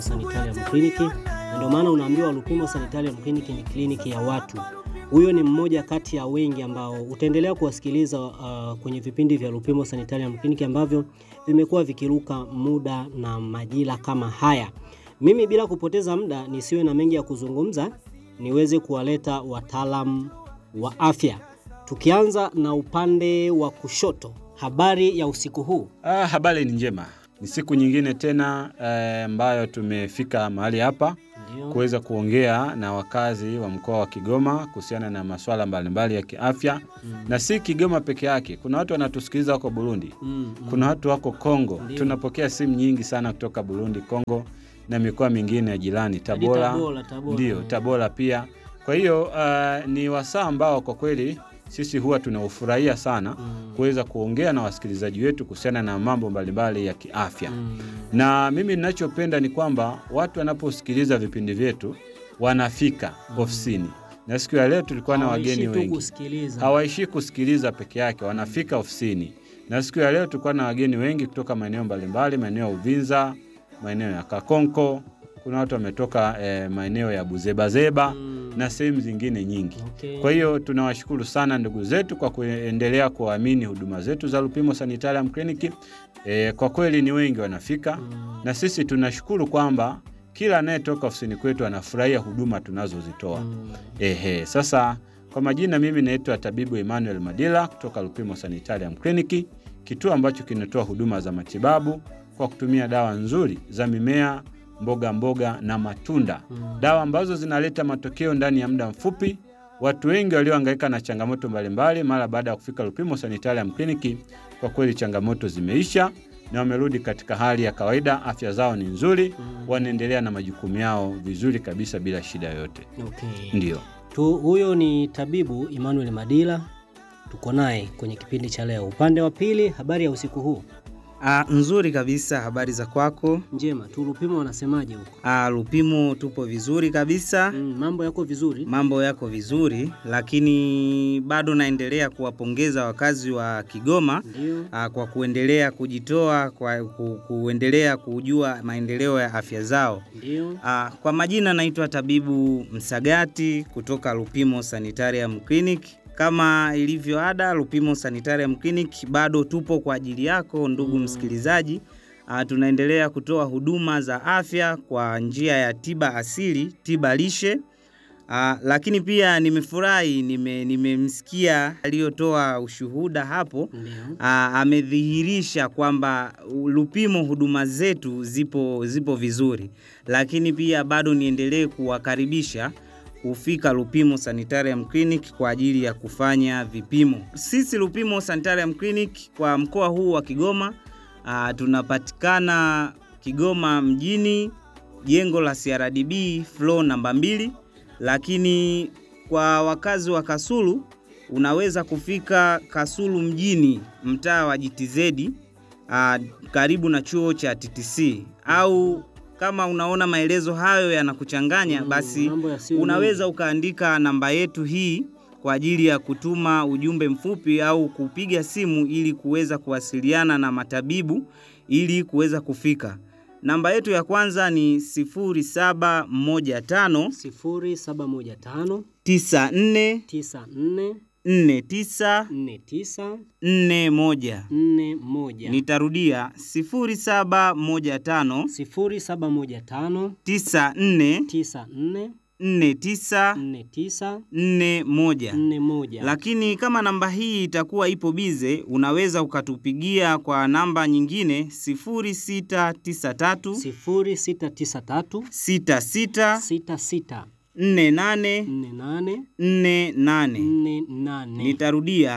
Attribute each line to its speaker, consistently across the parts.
Speaker 1: Sanitarium Clinic, na ndio maana unaambiwa Lupimo Sanitarium Clinic ni kliniki ya watu. Huyo ni mmoja kati ya wengi ambao utaendelea kuwasikiliza uh, kwenye vipindi vya Lupimo Sanitarium Clinic ambavyo vimekuwa vikiruka muda na majira kama haya. Mimi bila kupoteza muda, nisiwe na mengi ya kuzungumza, niweze kuwaleta wataalamu wa afya, tukianza na upande wa kushoto. Habari ya usiku huu?
Speaker 2: Ah, habari ni njema. Ni siku nyingine tena eh, ambayo tumefika mahali hapa
Speaker 1: Ndio.
Speaker 2: kuweza kuongea na wakazi wa mkoa wa Kigoma kuhusiana na masuala mbalimbali ya kiafya
Speaker 1: Mm.
Speaker 2: na si Kigoma peke yake. Kuna watu wanatusikiliza wako Burundi,
Speaker 1: Mm, mm.
Speaker 2: kuna watu wako Kongo.
Speaker 1: Ndio.
Speaker 2: Tunapokea simu nyingi sana kutoka Burundi, Kongo na mikoa mingine ya jirani,
Speaker 1: Hadi
Speaker 2: Tabora,
Speaker 1: Tabora, Tabora.
Speaker 2: ndio Tabora pia. Kwa hiyo uh, ni wasaa ambao kwa kweli sisi huwa tunaufurahia sana
Speaker 1: Mm.
Speaker 2: kuweza kuongea na wasikilizaji wetu kuhusiana na mambo mbalimbali ya kiafya
Speaker 1: Mm.
Speaker 2: na mimi ninachopenda ni kwamba watu wanaposikiliza vipindi vyetu wanafika ofisini, na siku ya leo tulikuwa na
Speaker 1: Hawaishi
Speaker 2: wageni
Speaker 1: tu
Speaker 2: wengi,
Speaker 1: kusikiliza.
Speaker 2: hawaishii kusikiliza peke yake, wanafika ofisini. Na siku ya leo tulikuwa na wageni wengi kutoka maeneo mbalimbali, maeneo ya Uvinza, maeneo ya Kakonko, kuna watu wametoka eh, maeneo ya Buzebazeba
Speaker 1: Mm.
Speaker 2: na sehemu zingine nyingi.
Speaker 1: Okay.
Speaker 2: Kwa hiyo tunawashukuru sana ndugu zetu kwa kuendelea kuamini huduma zetu za Lupimo Sanitarium Clinic. E, kwa kweli ni wengi wanafika
Speaker 1: Mm.
Speaker 2: na sisi tunashukuru kwamba kila anayetoka ofisini kwetu anafurahia huduma tunazozitoa.
Speaker 1: Mm.
Speaker 2: Ehe, sasa kwa majina mimi naitwa tabibu Emmanuel Madila kutoka Lupimo Sanitarium Clinic, kituo ambacho kinatoa huduma za matibabu kwa kutumia dawa nzuri za mimea, mboga mboga na matunda
Speaker 1: Mm.
Speaker 2: dawa ambazo zinaleta matokeo ndani ya muda mfupi. Watu wengi waliohangaika na changamoto mbalimbali mara baada ya kufika Lupimo Sanitarium Clinic, kwa kweli changamoto zimeisha na wamerudi katika hali ya kawaida. Afya zao ni nzuri,
Speaker 1: Mm.
Speaker 2: wanaendelea na majukumu yao vizuri kabisa bila shida yoyote.
Speaker 1: Okay.
Speaker 2: Ndio.
Speaker 1: Tu, huyo ni tabibu Emmanuel Madila, tuko naye kwenye kipindi cha leo. Upande wa pili, habari ya usiku huu
Speaker 3: Ah, nzuri kabisa. Habari za kwako?
Speaker 1: njema tu. Lupimo wanasemaje huko?
Speaker 3: Ah, Lupimo tupo vizuri kabisa,
Speaker 1: Mm, mambo yako vizuri?
Speaker 3: mambo yako vizuri, lakini bado naendelea kuwapongeza wakazi wa Kigoma
Speaker 1: Ndio.
Speaker 3: ah, kwa kuendelea kujitoa kwa ku, kuendelea kujua maendeleo ya afya zao.
Speaker 1: Ndio.
Speaker 3: Ah, kwa majina naitwa tabibu Msagati kutoka Lupimo Sanitarium Clinic. Kama ilivyo ada, Lupimo Sanitarium Clinic bado tupo kwa ajili yako ndugu
Speaker 1: Mm.
Speaker 3: msikilizaji. Ah, tunaendelea kutoa huduma za afya kwa njia ya tiba asili, tiba lishe. Ah, lakini pia nimefurahi nime- nimemsikia aliyotoa ushuhuda hapo
Speaker 1: Ndio.
Speaker 3: Aa, amedhihirisha kwamba Lupimo huduma zetu zipo, zipo vizuri, lakini pia bado niendelee kuwakaribisha kufika Lupimo Sanitarium Clinic kwa ajili ya kufanya vipimo. Sisi Lupimo Sanitarium Clinic kwa mkoa huu wa Kigoma aa, tunapatikana Kigoma mjini, jengo la CRDB floor namba mbili, lakini kwa wakazi wa Kasulu unaweza kufika Kasulu mjini, mtaa wa GTZ ah, karibu na chuo cha TTC, au kama unaona maelezo hayo yanakuchanganya,
Speaker 1: Mm,
Speaker 3: basi
Speaker 1: mambo yasiyo
Speaker 3: unaweza ukaandika namba yetu hii kwa ajili ya kutuma ujumbe mfupi au kupiga simu ili kuweza kuwasiliana na matabibu ili kuweza kufika. Namba yetu ya kwanza ni 0715
Speaker 1: sifuri saba moja tano
Speaker 3: 94
Speaker 1: tisa nne
Speaker 3: 49
Speaker 1: nne tisa
Speaker 3: 41.
Speaker 1: nne moja
Speaker 3: Nitarudia 0715
Speaker 1: sifuri saba moja tano
Speaker 3: 94
Speaker 1: tisa nne
Speaker 3: 49
Speaker 1: nne tisa
Speaker 3: 41.
Speaker 1: nne moja.
Speaker 3: Lakini kama namba hii itakuwa ipo bize, unaweza ukatupigia kwa namba nyingine 0693
Speaker 1: sifuri sita tisa tatu
Speaker 3: 66
Speaker 1: sita sita
Speaker 3: 48
Speaker 1: nne nane
Speaker 3: 48.
Speaker 1: nne nane
Speaker 3: Nitarudia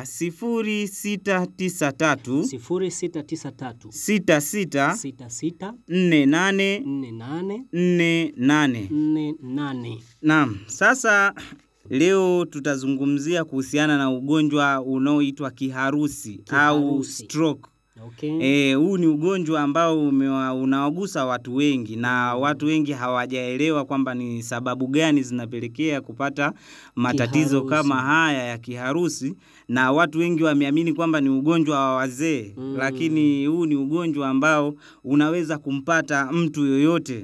Speaker 3: 0693
Speaker 1: sifuri sita tisa tatu
Speaker 3: 66
Speaker 1: sita sita
Speaker 3: 48
Speaker 1: nne nane
Speaker 3: 48.
Speaker 1: nne nane.
Speaker 3: Naam, sasa leo tutazungumzia kuhusiana na ugonjwa unaoitwa kiharusi, au
Speaker 1: Kiharusi.
Speaker 3: stroke.
Speaker 1: Okay.
Speaker 3: Eh, huu ni ugonjwa ambao umewa- unawagusa watu wengi na watu wengi hawajaelewa kwamba ni sababu gani zinapelekea kupata matatizo
Speaker 1: Kiharusi.
Speaker 3: kama haya ya kiharusi, na watu wengi wameamini kwamba ni ugonjwa wa wazee
Speaker 1: Mm.
Speaker 3: lakini huu ni ugonjwa ambao unaweza kumpata mtu yoyote.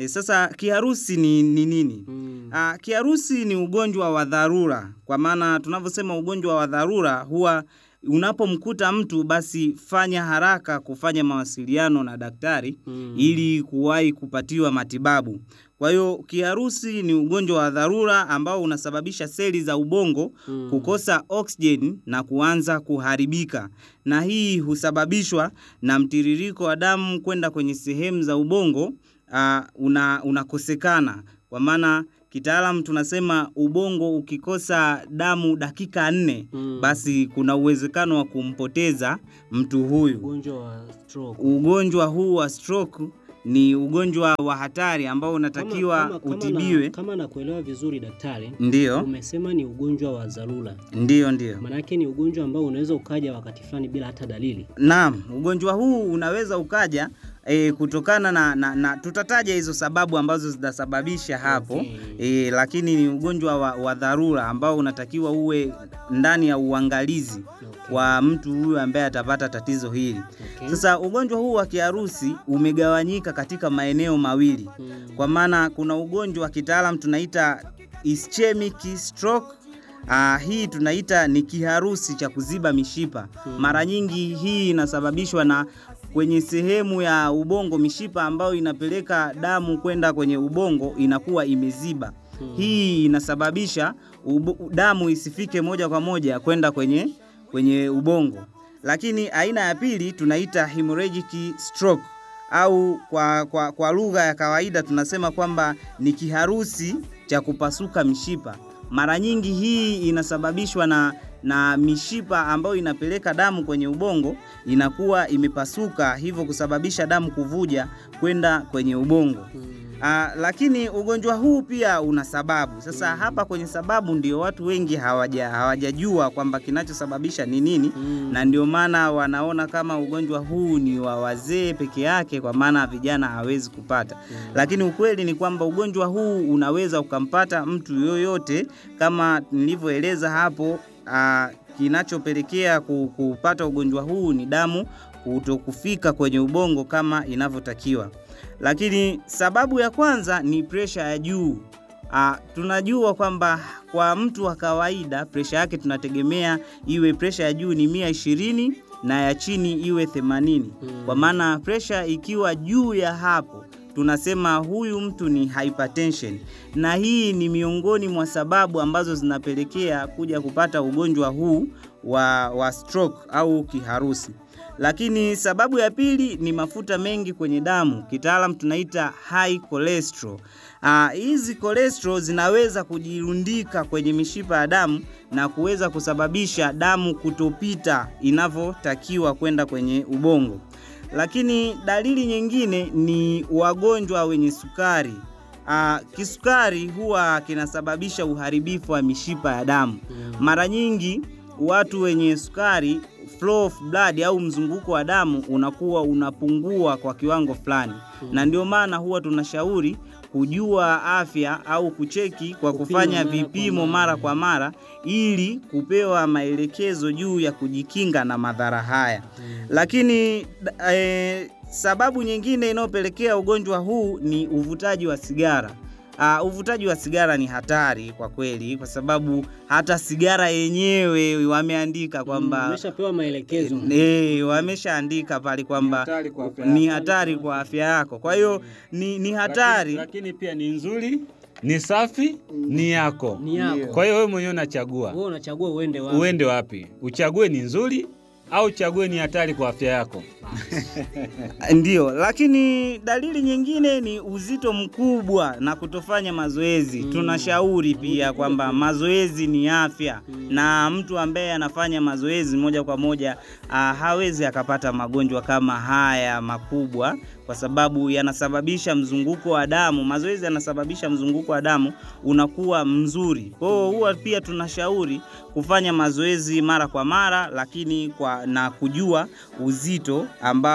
Speaker 3: E, sasa kiharusi ni ni nini?
Speaker 1: Mm.
Speaker 3: Ah, kiharusi ni ugonjwa wa dharura, kwa maana tunavyosema ugonjwa wa dharura huwa unapomkuta mtu basi fanya haraka kufanya mawasiliano na daktari
Speaker 1: Mm.
Speaker 3: ili kuwahi kupatiwa matibabu. Kwa hiyo kiharusi ni ugonjwa wa dharura ambao unasababisha seli za ubongo
Speaker 1: Mm.
Speaker 3: kukosa oksijeni na kuanza kuharibika, na hii husababishwa na mtiririko wa damu kwenda kwenye sehemu za ubongo uh, una, unakosekana. Kwa maana kitaalam tunasema ubongo ukikosa damu dakika nne
Speaker 1: Mm.
Speaker 3: basi kuna uwezekano wa kumpoteza mtu huyu.
Speaker 1: Ugonjwa wa stroke.
Speaker 3: Ugonjwa huu wa stroke ni ugonjwa wa hatari ambao unatakiwa
Speaker 1: Kama- kama- kama
Speaker 3: utibiwe.
Speaker 1: na, kama nakuelewa vizuri daktari,
Speaker 3: Ndiyo,
Speaker 1: umesema ni ugonjwa wa dharura,
Speaker 3: ndiyo, ndiyo.
Speaker 1: maanake ni ugonjwa ambao unaweza ukaja wakati fulani bila hata dalili.
Speaker 3: Naam, ugonjwa huu unaweza ukaja e, kutokana na, na, na tutataja hizo sababu ambazo zitasababisha hapo
Speaker 1: Okay.
Speaker 3: e, lakini ni ugonjwa wa, wa dharura ambao unatakiwa uwe ndani ya uangalizi
Speaker 1: Okay.
Speaker 3: wa mtu huyu ambaye atapata tatizo hili.
Speaker 1: Okay.
Speaker 3: Sasa ugonjwa huu wa kiharusi umegawanyika katika maeneo mawili
Speaker 1: Mm.
Speaker 3: kwa maana kuna ugonjwa wa kitaalam tunaita ischemic stroke. Ah, hii tunaita ni kiharusi cha kuziba mishipa.
Speaker 1: Hmm.
Speaker 3: Mara nyingi hii inasababishwa na kwenye sehemu ya ubongo, mishipa ambayo inapeleka damu kwenda kwenye ubongo inakuwa imeziba.
Speaker 1: Hmm.
Speaker 3: Hii inasababisha ubo, damu isifike moja kwa moja kwenda kwenye, kwenye ubongo. Lakini aina ya pili tunaita hemorrhagic stroke au kwa, kwa, kwa lugha ya kawaida tunasema kwamba ni kiharusi cha kupasuka mishipa. Mara nyingi hii inasababishwa na, na mishipa ambayo inapeleka damu kwenye ubongo inakuwa imepasuka, hivyo kusababisha damu kuvuja kwenda kwenye ubongo.
Speaker 1: Mm.
Speaker 3: Ah, lakini ugonjwa huu pia una sababu. Sasa hapa kwenye sababu ndio watu wengi hawaja hawajajua kwamba kinachosababisha ni nini
Speaker 1: Mm.
Speaker 3: na ndio maana wanaona kama ugonjwa huu ni wa wazee peke yake, kwa maana vijana hawezi kupata. Lakini ukweli ni kwamba ugonjwa huu unaweza ukampata mtu yoyote, kama nilivyoeleza hapo. ah, kinachopelekea ku- kupata ugonjwa huu ni damu kutokufika kwenye ubongo kama inavyotakiwa. Lakini sababu ya kwanza ni presha ya juu. Ah, tunajua kwamba kwa mtu wa kawaida presha yake tunategemea iwe presha ya juu ni mia ishirini na ya chini iwe themanini.
Speaker 1: Mm.
Speaker 3: Kwa maana presha ikiwa juu ya hapo tunasema huyu mtu ni hypertension, na hii ni miongoni mwa sababu ambazo zinapelekea kuja kupata ugonjwa huu wa, wa stroke au kiharusi. Lakini sababu ya pili ni mafuta mengi kwenye damu, kitaalam tunaita high cholesterol. Ah, hizi cholesterol zinaweza kujirundika kwenye mishipa ya damu na kuweza kusababisha damu kutopita inavyotakiwa kwenda kwenye ubongo. Lakini dalili nyingine ni wagonjwa wenye sukari. Ah, kisukari huwa kinasababisha uharibifu wa mishipa ya damu.
Speaker 1: Mm.
Speaker 3: Mara nyingi watu wenye sukari flow of blood au mzunguko wa damu unakuwa unapungua kwa kiwango fulani, na ndio maana huwa tunashauri kujua afya au kucheki kwa
Speaker 1: Kupima
Speaker 3: kufanya
Speaker 1: mara kwa
Speaker 3: vipimo
Speaker 1: mara.
Speaker 3: mara kwa mara ili kupewa maelekezo juu ya kujikinga na madhara haya. Lakini da- eh, sababu nyingine inayopelekea ugonjwa huu ni uvutaji wa sigara. Uh, uvutaji wa sigara ni hatari kwa kweli, kwa sababu hata sigara yenyewe wameandika kwamba
Speaker 1: Umeshapewa maelekezo.
Speaker 3: eh, wameshaandika pale kwamba
Speaker 2: hatari kwa afya
Speaker 3: ni
Speaker 2: yako.
Speaker 3: hatari kwa afya yako. Kwa hiyo ni, ni hatari
Speaker 2: lakini, lakini pia ni nzuri, ni safi, ni yako.
Speaker 1: Ni yako.
Speaker 2: Kwa hiyo wewe mwenyewe unachagua
Speaker 1: Wewe unachagua uende wapi?
Speaker 2: uende wapi, uchague ni nzuri au uchague ni hatari kwa afya yako.
Speaker 3: Ndio, lakini dalili nyingine ni uzito mkubwa na kutofanya mazoezi.
Speaker 1: Mm.
Speaker 3: Tunashauri pia kwamba mazoezi ni afya, na mtu ambaye anafanya mazoezi moja kwa moja ah, hawezi akapata magonjwa kama haya makubwa, kwa sababu yanasababisha mzunguko wa damu. Mazoezi yanasababisha mzunguko wa damu unakuwa mzuri. Kwa hiyo huwa pia tunashauri kufanya mazoezi mara kwa mara, lakini kwa na kujua uzito ambao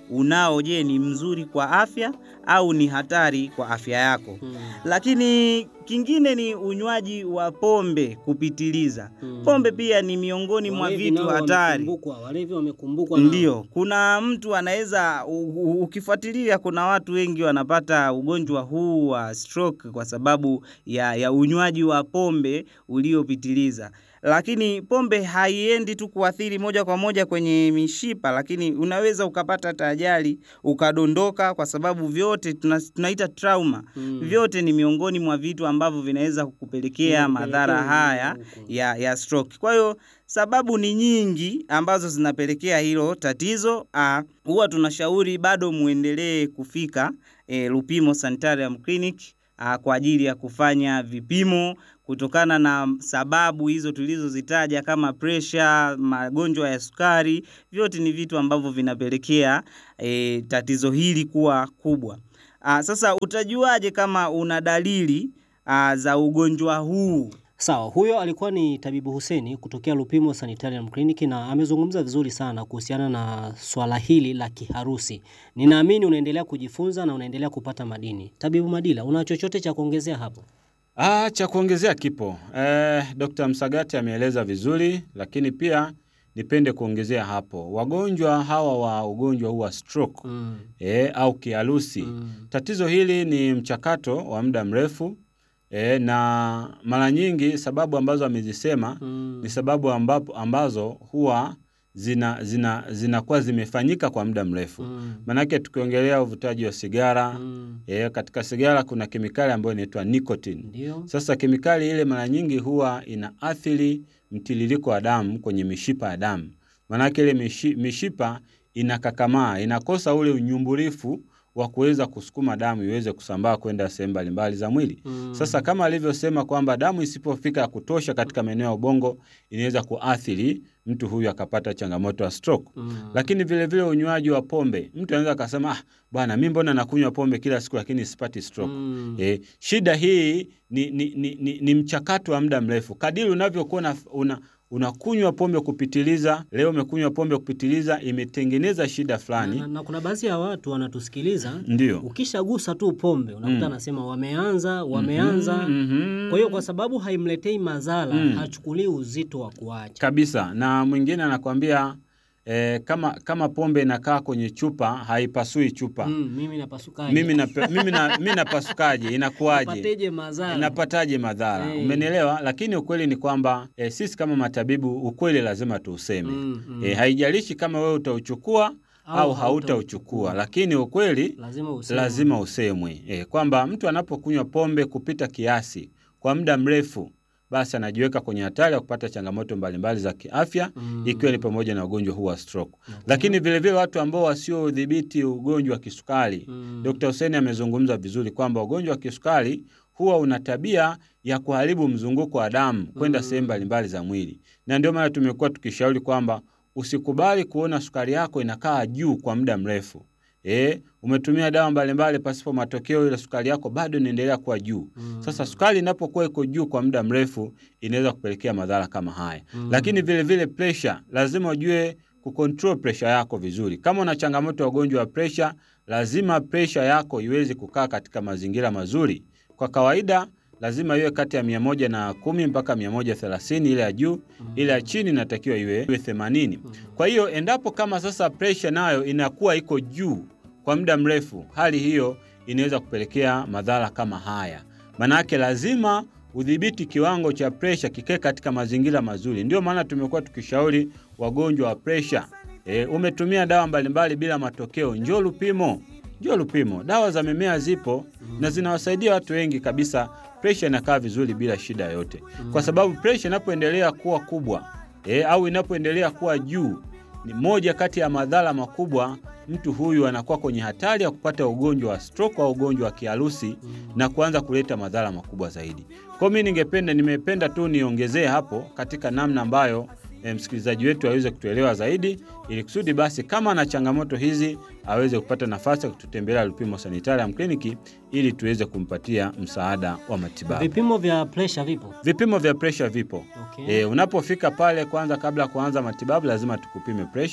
Speaker 3: unao, je, ni mzuri kwa afya au ni hatari kwa afya yako.
Speaker 1: Mm.
Speaker 3: Lakini kingine ni unywaji wa pombe kupitiliza.
Speaker 1: Mm.
Speaker 3: Pombe pia ni miongoni mwa
Speaker 1: Walevi
Speaker 3: vitu
Speaker 1: nao
Speaker 3: hatari.
Speaker 1: wamekumbukwa, Walevi wamekumbukwa nao.
Speaker 3: Ndio, kuna mtu anaweza u- u- ukifuatilia, kuna watu wengi wanapata ugonjwa huu wa stroke kwa sababu ya, ya unywaji wa pombe uliopitiliza. Lakini pombe haiendi tu kuathiri moja kwa moja kwenye mishipa, lakini unaweza ukapata hata ajali ukadondoka, kwa sababu vyote tuna, tunaita trauma.
Speaker 1: Mm.
Speaker 3: Vyote ni miongoni mwa vitu ambavyo vinaweza kukupelekea madhara
Speaker 1: Kupelekea
Speaker 3: haya
Speaker 1: huko.
Speaker 3: ya, ya stroke. Kwa hiyo sababu ni nyingi ambazo zinapelekea hilo tatizo. Ah, Huwa tunashauri bado muendelee kufika eh, Lupimo Sanitarium Clinic ah, kwa ajili ya kufanya vipimo kutokana na sababu hizo tulizozitaja kama presha, magonjwa ya sukari, vyote ni vitu ambavyo vinapelekea eh, tatizo hili kuwa kubwa. Ah, sasa utajuaje kama una dalili ah, za ugonjwa huu?
Speaker 1: Sawa, huyo alikuwa ni Tabibu Huseni kutokea Lupimo Sanitarium Clinic na amezungumza vizuri sana kuhusiana na swala hili la kiharusi. Ninaamini unaendelea kujifunza na unaendelea kupata madini. Tabibu Madila, una chochote cha kuongezea hapo?
Speaker 2: Ah, cha kuongezea kipo. Eh, Dr. Msagati ameeleza vizuri, lakini pia nipende kuongezea hapo. Wagonjwa hawa wa ugonjwa huu wa stroke
Speaker 1: Mm.
Speaker 2: eh, au kiharusi
Speaker 1: Mm.
Speaker 2: Tatizo hili ni mchakato wa muda mrefu e, na mara nyingi sababu ambazo amezisema
Speaker 1: Mm.
Speaker 2: ni sababu ambapo, ambazo huwa zina zina zinakuwa zimefanyika kwa muda mrefu.
Speaker 1: Mm.
Speaker 2: Manake tukiongelea uvutaji wa sigara
Speaker 1: Mm.
Speaker 2: e, katika sigara kuna kemikali ambayo inaitwa nicotine.
Speaker 1: Ndio.
Speaker 2: Sasa kemikali ile mara nyingi huwa inaathiri mtiririko wa damu kwenye mishipa ya damu. Maanake ile mishi, mishipa inakakamaa, inakosa ule unyumbulifu wa kuweza kusukuma damu iweze kusambaa kwenda sehemu mbalimbali za mwili.
Speaker 1: Mm.
Speaker 2: Sasa kama alivyosema kwamba damu isipofika ya kutosha katika maeneo ya ubongo inaweza kuathiri mtu huyu akapata changamoto ya stroke.
Speaker 1: Mm.
Speaker 2: Lakini vile vile unywaji wa pombe, mtu anaweza akasema ah, bwana mimi mbona nakunywa pombe kila siku lakini sipati stroke.
Speaker 1: Mm.
Speaker 2: E, shida hii ni, ni, ni, ni, ni mchakato wa muda mrefu. Kadiri unavyokuwa una, una, unakunywa pombe kupitiliza, leo umekunywa pombe kupitiliza, imetengeneza shida fulani.
Speaker 1: Na, na kuna baadhi ya watu wanatusikiliza,
Speaker 2: Ndio.
Speaker 1: ukishagusa tu pombe unakuta
Speaker 2: Mm.
Speaker 1: anasema wameanza wameanza.
Speaker 2: Mhm.
Speaker 1: Kwa hiyo kwa sababu haimletei madhara
Speaker 2: Mm.
Speaker 1: hachukulii uzito wa kuacha.
Speaker 2: kabisa. Na mwingine anakwambia eh, kama, kama pombe inakaa kwenye chupa haipasui chupa.
Speaker 1: Mm, mimi napasukaje?
Speaker 2: Mimi, na, mimi, na, mimi napasukaje? Inakuwaje?
Speaker 1: Napateje madhara?
Speaker 2: Napataje madhara?
Speaker 1: Hey.
Speaker 2: Umenielewa? Lakini ukweli ni kwamba eh, sisi kama matabibu ukweli lazima tuuseme.
Speaker 1: Mm, mm.
Speaker 2: Eh, haijalishi kama wewe utauchukua
Speaker 1: Au
Speaker 2: au,
Speaker 1: hautauchukua.
Speaker 2: hautauchukua, lakini ukweli
Speaker 1: lazima useme.
Speaker 2: lazima usemwe eh, kwamba mtu anapokunywa pombe kupita kiasi kwa muda mrefu, basi anajiweka kwenye hatari ya kupata changamoto mbalimbali za kiafya
Speaker 1: Mm.
Speaker 2: ikiwa ni pamoja na ugonjwa huu wa stroke. Lakini vilevile watu ambao wasiodhibiti ugonjwa wa kisukari
Speaker 1: Mm.
Speaker 2: Dr. Hussein amezungumza vizuri kwamba ugonjwa wa kisukari huwa una tabia ya kuharibu mzunguko wa damu kwenda
Speaker 1: Mm.
Speaker 2: sehemu mbalimbali za mwili, na ndio maana tumekuwa tukishauri kwamba usikubali kuona sukari yako inakaa juu kwa muda mrefu. E, umetumia dawa mbalimbali pasipo matokeo, ile sukari yako bado inaendelea kuwa juu.
Speaker 1: Mm.
Speaker 2: Sasa sukari inapokuwa iko juu kwa muda mrefu inaweza kupelekea madhara kama haya.
Speaker 1: Mm.
Speaker 2: Lakini vile vile pressure, lazima ujue kucontrol pressure yako vizuri. Kama una changamoto ya ugonjwa wa pressure, lazima pressure yako iweze kukaa katika mazingira mazuri. Kwa kawaida lazima iwe kati ya mia moja na kumi mpaka mia moja thelathini ile ya juu, ile ya chini inatakiwa iwe iwe themanini. Kwa hiyo endapo kama sasa pressure nayo inakuwa iko juu kwa muda mrefu, hali hiyo inaweza kupelekea madhara kama haya. Manake lazima udhibiti kiwango cha presha kikae katika mazingira mazuri. Ndio maana tumekuwa tukishauri wagonjwa wa presha, e, umetumia dawa mbalimbali bila matokeo, njoo Lupimo, njoo Lupimo. Dawa za mimea zipo na zinawasaidia watu wengi kabisa, presha inakaa vizuri bila shida yoyote, kwa sababu presha inapoendelea kuwa kubwa e, au inapoendelea kuwa juu ni moja kati ya madhara makubwa. Mtu huyu anakuwa kwenye hatari ya kupata ugonjwa wa stroke au ugonjwa wa kiharusi na kuanza kuleta madhara makubwa zaidi. Kwa mimi ningependa, nimependa tu niongezee hapo katika namna ambayo e, msikilizaji wetu aweze kutuelewa zaidi, ili kusudi basi kama ana changamoto hizi aweze kupata nafasi ya kututembelea Lupimo Sanitarium Clinic ili tuweze kumpatia msaada wa matibabu.
Speaker 1: Vipimo vya pressure vipo?
Speaker 2: Vipimo vya presha vipo.
Speaker 1: Okay.
Speaker 2: E, unapofika pale kwanza, kabla ya kuanza matibabu, lazima tukupime presha,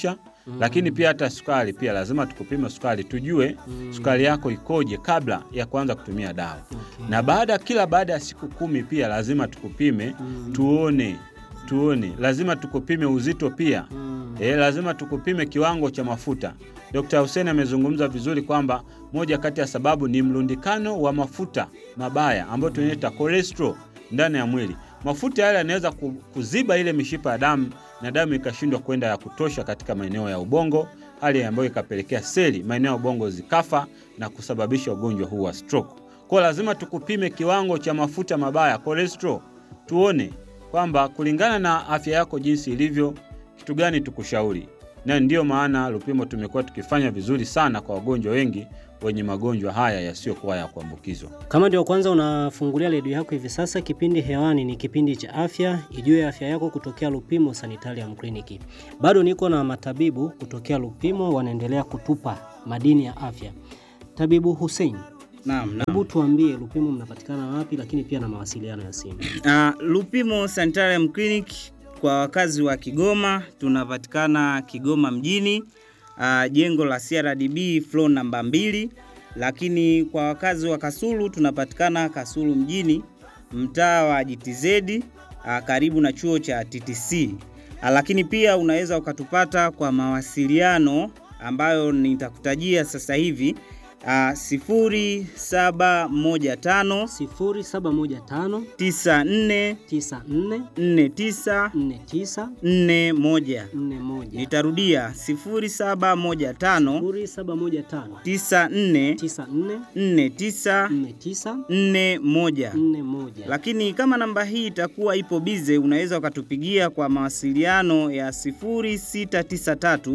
Speaker 2: Lakini pia hata sukari pia lazima tukupime sukari, tujue sukari yako ikoje kabla ya kuanza kutumia dawa.
Speaker 1: Okay.
Speaker 2: Na baada kila baada ya siku kumi pia lazima tukupime tuone tuone, lazima tukupime uzito pia
Speaker 1: Mm.
Speaker 2: E, lazima tukupime kiwango cha mafuta. Dr. Hussein amezungumza vizuri kwamba moja kati ya sababu ni mlundikano wa mafuta mabaya ambayo tunaita cholesterol ndani ya mwili. Mafuta yale yanaweza ku- kuziba ile mishipa ya damu na damu ikashindwa kwenda ya kutosha katika maeneo ya ubongo, hali ambayo ikapelekea seli maeneo ya ubongo zikafa na kusababisha ugonjwa huu wa stroke. Kwa hiyo lazima tukupime kiwango cha mafuta mabaya cholesterol, tuone kwamba kulingana na afya yako jinsi ilivyo kitu gani tukushauri. Na ndiyo maana Lupimo tumekuwa tukifanya vizuri sana kwa wagonjwa wengi wenye magonjwa haya yasiyokuwa ya kuambukizwa.
Speaker 1: Kama ndio kwanza unafungulia redio yako hivi sasa, kipindi hewani ni kipindi cha afya, ijue afya yako kutokea Lupimo Sanitarium Clinic. Bado niko na matabibu kutokea Lupimo wanaendelea kutupa madini ya afya. Tabibu Hussein,
Speaker 3: Naam, naam.
Speaker 1: hebu tuambie Lupimo mnapatikana wapi, lakini pia na mawasiliano ya simu.
Speaker 3: Uh, Lupimo Sanitarium Clinic kwa wakazi wa Kigoma tunapatikana Kigoma mjini, uh, jengo la CRDB floor namba mbili, lakini kwa wakazi wa Kasulu tunapatikana Kasulu mjini, mtaa wa GTZ, uh, karibu na chuo cha TTC. Uh, lakini pia unaweza ukatupata kwa mawasiliano ambayo nitakutajia sasa hivi uh, sifuri saba moja tano
Speaker 1: 0715
Speaker 3: tisa nne
Speaker 1: 94
Speaker 3: nne tisa
Speaker 1: 49
Speaker 3: nne moja.
Speaker 1: 41
Speaker 3: Nitarudia sifuri saba moja tano
Speaker 1: 0715
Speaker 3: tisa nne
Speaker 1: 94
Speaker 3: nne tisa
Speaker 1: 49
Speaker 3: nne moja.
Speaker 1: 41
Speaker 3: Lakini kama namba hii itakuwa ipo bize, unaweza ukatupigia kwa mawasiliano ya sifuri sita tisa tatu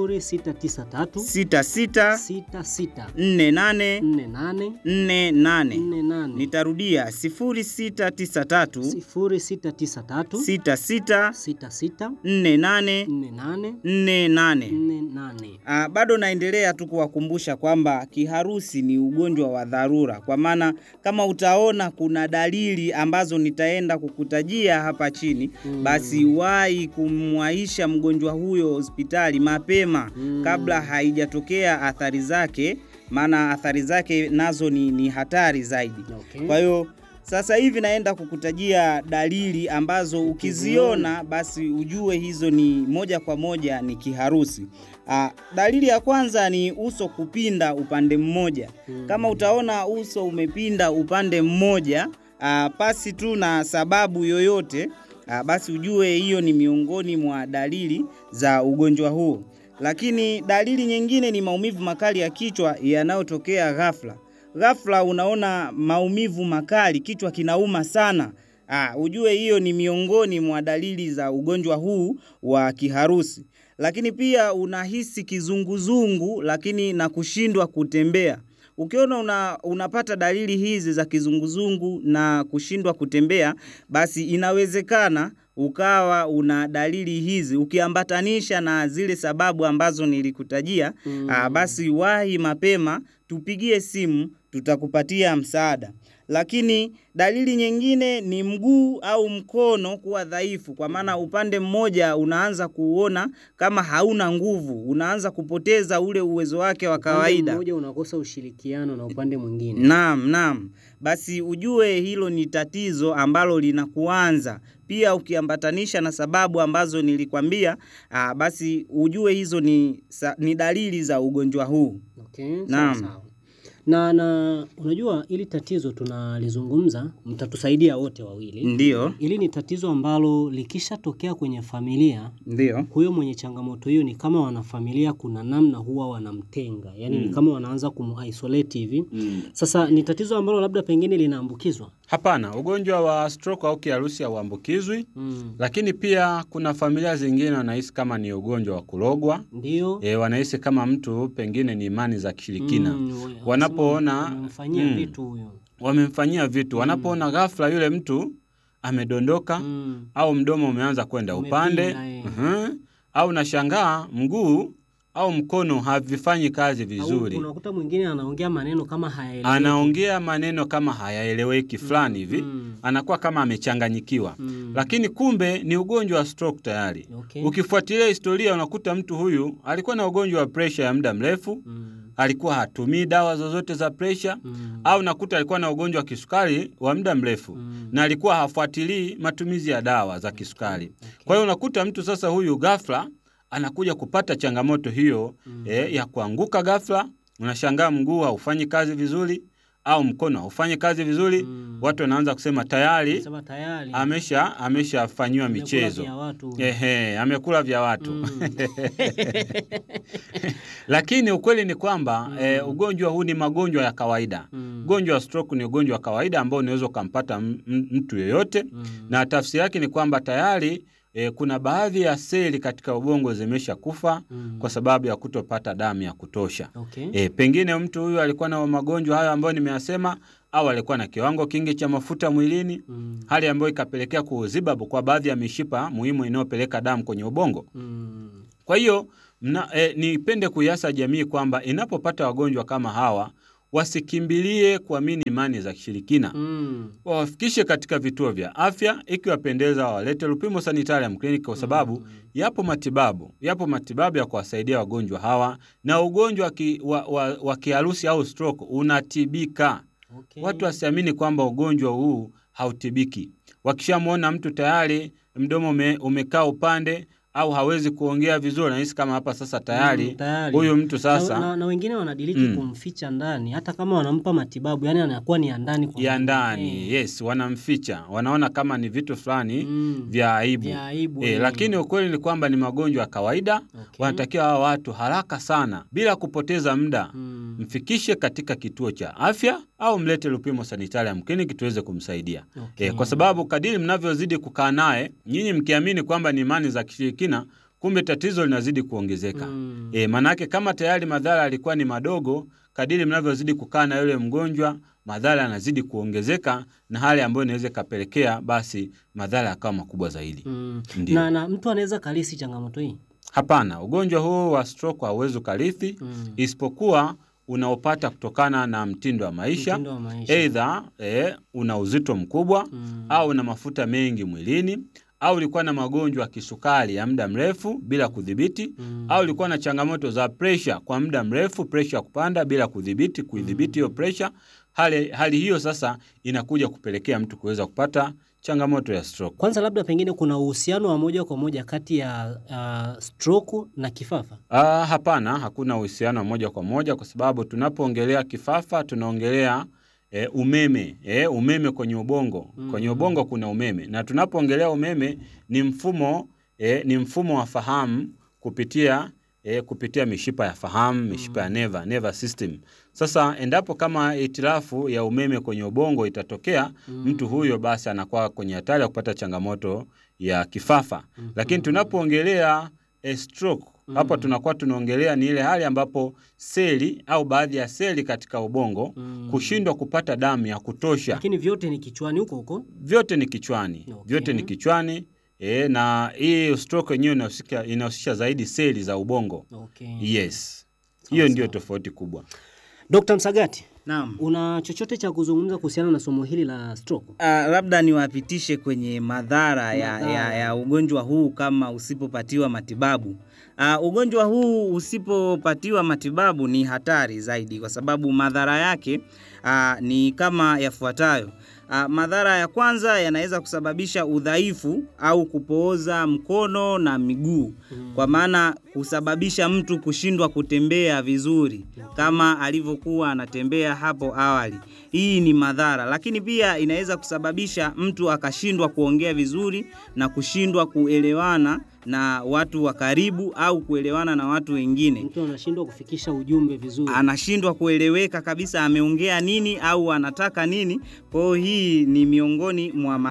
Speaker 1: 0693
Speaker 3: sita sita
Speaker 1: 66
Speaker 3: nne nane
Speaker 1: 48
Speaker 3: nne nane.
Speaker 1: 48
Speaker 3: Nitarudia sifuri sita tisa tatu
Speaker 1: 0693
Speaker 3: sita sita
Speaker 1: 66
Speaker 3: nne nane
Speaker 1: 48
Speaker 3: nne nane.
Speaker 1: 48
Speaker 3: Ah, bado naendelea tu kuwakumbusha kwamba kiharusi ni ugonjwa wa dharura, kwa maana kama utaona kuna dalili ambazo nitaenda kukutajia hapa chini
Speaker 1: Mm.
Speaker 3: basi wahi kumwaisha mgonjwa huyo hospitali mapema
Speaker 1: Mm.
Speaker 3: kabla haijatokea athari zake, maana athari zake nazo ni, ni hatari zaidi.
Speaker 1: Okay.
Speaker 3: Kwa hiyo sasa hivi naenda kukutajia dalili ambazo ukiziona basi ujue hizo ni moja kwa moja ni kiharusi. Ah, dalili ya kwanza ni uso kupinda upande mmoja.
Speaker 1: Mm.
Speaker 3: Kama utaona uso umepinda upande mmoja ah, pasi tu na sababu yoyote ah, basi ujue hiyo ni miongoni mwa dalili za ugonjwa huo. Lakini dalili nyingine ni maumivu makali ya kichwa yanayotokea ghafla. Ghafla unaona maumivu makali, kichwa kinauma sana. Ah, ujue hiyo ni miongoni mwa dalili za ugonjwa huu wa kiharusi. Lakini pia unahisi kizunguzungu lakini na kushindwa kutembea. Ukiona una, unapata dalili hizi za kizunguzungu na kushindwa kutembea, basi inawezekana ukawa una dalili hizi ukiambatanisha na zile sababu ambazo nilikutajia.
Speaker 1: Mm.
Speaker 3: Ah, basi wahi mapema, tupigie simu, tutakupatia msaada. Lakini dalili nyingine ni mguu au mkono kuwa dhaifu, kwa maana upande mmoja unaanza kuona kama hauna nguvu, unaanza kupoteza ule uwezo wake wa
Speaker 1: Upande
Speaker 3: kawaida.
Speaker 1: mmoja unakosa ushirikiano na upande mwingine.
Speaker 3: Naam, naam. Basi ujue hilo ni tatizo ambalo linakuanza. Pia ukiambatanisha na sababu ambazo nilikwambia, ah, basi ujue hizo ni, sa, ni dalili za ugonjwa huu.
Speaker 1: Okay, sawa
Speaker 3: Naam.
Speaker 1: sawa. Na na unajua ili tatizo tunalizungumza, mtatusaidia wote wawili.
Speaker 3: Ndiyo,
Speaker 1: Hili ni tatizo ambalo likishatokea kwenye familia,
Speaker 3: ndiyo.
Speaker 1: huyo mwenye changamoto hiyo ni kama wanafamilia, kuna namna huwa wanamtenga, yaani ni kama wanaanza kumisolate hivi. Sasa ni tatizo ambalo labda pengine linaambukizwa.
Speaker 2: Hapana, ugonjwa wa stroke au kiharusi hauambukizwi,
Speaker 1: Mm.
Speaker 2: lakini pia kuna familia zingine wanahisi kama ni ugonjwa wa kulogwa.
Speaker 1: Ndio.
Speaker 2: E, wanahisi kama mtu pengine ni imani za kishirikina
Speaker 1: Mm,
Speaker 2: wanapoona
Speaker 1: wamemfanyia
Speaker 2: mm,
Speaker 1: vitu huyo.
Speaker 2: wamemfanyia vitu, wanapoona ghafla yule mtu amedondoka
Speaker 1: Mm.
Speaker 2: au mdomo umeanza kwenda
Speaker 1: Umepinda,
Speaker 2: upande
Speaker 1: eh.
Speaker 2: mhm, au nashangaa mguu au mkono havifanyi kazi vizuri.
Speaker 1: Au unakuta mwingine anaongea maneno kama hayaeleweki.
Speaker 2: anaongea maneno kama hayaeleweki fulani hivi
Speaker 1: mm.
Speaker 2: anakuwa kama amechanganyikiwa
Speaker 1: Mm.
Speaker 2: lakini kumbe ni ugonjwa wa stroke tayari
Speaker 1: Okay.
Speaker 2: ukifuatilia historia unakuta mtu huyu alikuwa na ugonjwa wa presha ya muda mrefu
Speaker 1: Mm.
Speaker 2: alikuwa hatumii dawa zozote za presha
Speaker 1: Mm.
Speaker 2: au nakuta alikuwa na ugonjwa wa kisukari wa muda mrefu
Speaker 1: Mm.
Speaker 2: na alikuwa hafuatilii matumizi ya dawa za kisukari kwa hiyo unakuta mtu sasa huyu ghafla anakuja kupata changamoto hiyo
Speaker 1: Mm.
Speaker 2: eh, ya kuanguka ghafla unashangaa mguu haufanyi kazi vizuri au mkono haufanyi kazi vizuri
Speaker 1: Mm.
Speaker 2: watu wanaanza kusema tayari
Speaker 1: Sema tayari
Speaker 2: amesha ameshafanyiwa
Speaker 1: amekula
Speaker 2: michezo
Speaker 1: vya watu.
Speaker 2: Ehe, amekula vya watu
Speaker 1: Mm.
Speaker 2: lakini ukweli ni kwamba eh, ugonjwa huu ni magonjwa ya kawaida
Speaker 1: Mm.
Speaker 2: ugonjwa wa stroke ni ugonjwa wa kawaida ambao unaweza ukampata m- m- mtu yeyote
Speaker 1: Mm.
Speaker 2: na tafsiri yake ni kwamba tayari e, kuna baadhi ya seli katika ubongo zimesha kufa
Speaker 1: Mm.
Speaker 2: kwa sababu ya kutopata damu ya kutosha.
Speaker 1: Okay.
Speaker 2: E, pengine mtu huyu alikuwa na magonjwa hayo ambayo nimeyasema au alikuwa na kiwango kingi cha mafuta mwilini,
Speaker 1: Mm.
Speaker 2: hali ambayo ikapelekea kuziba kwa baadhi ya mishipa muhimu inayopeleka damu kwenye ubongo.
Speaker 1: Mm.
Speaker 2: Kwa hiyo mna, e, nipende kuiasa jamii kwamba inapopata wagonjwa kama hawa wasikimbilie kuamini imani za kishirikina
Speaker 1: Mm.
Speaker 2: wawafikishe katika vituo vya afya, ikiwapendeza wawalete Lupimo Sanitarium Clinic kwa sababu yapo matibabu, yapo matibabu ya kuwasaidia wagonjwa hawa, na ugonjwa wa ki- wa, wa, wa kiharusi au stroke unatibika.
Speaker 1: Okay.
Speaker 2: Watu wasiamini kwamba ugonjwa huu hautibiki. Wakishamwona mtu tayari mdomo ume, umekaa upande au hawezi kuongea vizuri, nahisi kama hapa sasa tayari
Speaker 1: Mm, tayari.
Speaker 2: huyu mtu
Speaker 1: na,
Speaker 2: sasa
Speaker 1: na, na wengine wanadiliki
Speaker 2: Mm.
Speaker 1: kumficha ndani hata kama wanampa matibabu yani anakuwa ni ya ndani kwa
Speaker 2: ya
Speaker 1: ndani.
Speaker 2: ndani
Speaker 1: Eh.
Speaker 2: yes, wanamficha, wanaona kama ni vitu fulani
Speaker 1: Mm.
Speaker 2: vya aibu.
Speaker 1: Vya aibu,
Speaker 2: E,
Speaker 1: eh.
Speaker 2: lakini ukweli ni kwamba ni magonjwa ya kawaida.
Speaker 1: Okay.
Speaker 2: Wanatakiwa hawa watu haraka sana bila kupoteza muda
Speaker 1: Mm.
Speaker 2: mfikishe katika kituo cha afya au mlete Lupimo Sanitarium Clinic tuweze kumsaidia.
Speaker 1: Okay.
Speaker 2: E, kwa sababu kadiri mnavyozidi kukaa naye nyinyi mkiamini kwamba ni imani za kishirikina, kumbe tatizo linazidi kuongezeka.
Speaker 1: Mm.
Speaker 2: E, manake kama tayari madhara yalikuwa ni madogo, kadiri mnavyozidi kukaa na yule mgonjwa madhara yanazidi kuongezeka, na hali ambayo inaweza ikapelekea basi madhara yakawa makubwa zaidi.
Speaker 1: Mm.
Speaker 2: Ndio.
Speaker 1: Na, na mtu anaweza kalisi changamoto hii
Speaker 2: Hapana, ugonjwa huu wa stroke hauwezi ukarithi
Speaker 1: Mm.
Speaker 2: isipokuwa unaopata kutokana na mtindo wa maisha,
Speaker 1: Mtindo wa maisha.
Speaker 2: aidha e, una uzito mkubwa
Speaker 1: Mm.
Speaker 2: au una mafuta mengi mwilini au ulikuwa na magonjwa ya kisukari ya muda mrefu bila kudhibiti
Speaker 1: Mm.
Speaker 2: au ulikuwa na changamoto za presha kwa muda mrefu, presha ya kupanda bila kudhibiti kuidhibiti hiyo presha. Hali, hali hiyo sasa inakuja kupelekea mtu kuweza kupata changamoto ya stroke.
Speaker 1: Kwanza labda pengine kuna uhusiano wa moja kwa moja kati ya uh, stroke na kifafa.
Speaker 2: Ah, hapana, hakuna uhusiano wa moja kwa moja kwa sababu tunapoongelea kifafa tunaongelea e, umeme e, umeme kwenye ubongo. Kwenye ubongo kuna umeme, na tunapoongelea umeme ni mfumo e, ni mfumo wa fahamu kupitia e, kupitia mishipa ya fahamu, mishipa ya neva, neva system. Sasa endapo kama itilafu ya umeme kwenye ubongo itatokea, mtu huyo basi anakuwa kwenye hatari ya kupata changamoto ya kifafa. Lakini tunapoongelea e, stroke hapa tunakuwa tunaongelea ni ile hali ambapo seli au baadhi ya seli katika ubongo
Speaker 1: Mm.
Speaker 2: kushindwa kupata damu ya kutosha.
Speaker 1: Lakini vyote ni kichwani huko huko.
Speaker 2: Vyote ni kichwani,
Speaker 1: Okay.
Speaker 2: vyote ni kichwani e, na hii stroke yenyewe inahusika- inahusisha zaidi seli za ubongo.
Speaker 1: Okay.
Speaker 2: Yes, hiyo ndio tofauti kubwa.
Speaker 1: Dr. Msagati,
Speaker 3: Naam.
Speaker 1: una chochote cha kuzungumza kuhusiana na somo hili la stroke?
Speaker 3: Uh, labda niwapitishe kwenye madhara ya,
Speaker 1: Madhara.
Speaker 3: ya, ya ugonjwa huu kama usipopatiwa matibabu. Uh, ugonjwa huu usipopatiwa matibabu ni hatari zaidi kwa sababu madhara yake uh, ni kama yafuatayo. Uh, madhara ya kwanza yanaweza kusababisha udhaifu au kupooza mkono na miguu kwa maana kusababisha mtu kushindwa kutembea vizuri kama alivyokuwa anatembea hapo awali. Hii ni madhara, lakini pia inaweza kusababisha mtu akashindwa kuongea vizuri na kushindwa kuelewana na watu wa karibu au kuelewana na watu wengine.
Speaker 1: Mtu anashindwa kufikisha ujumbe vizuri.
Speaker 3: Anashindwa kueleweka kabisa ameongea nini au anataka nini. Kwa hiyo hii ni miongoni mwa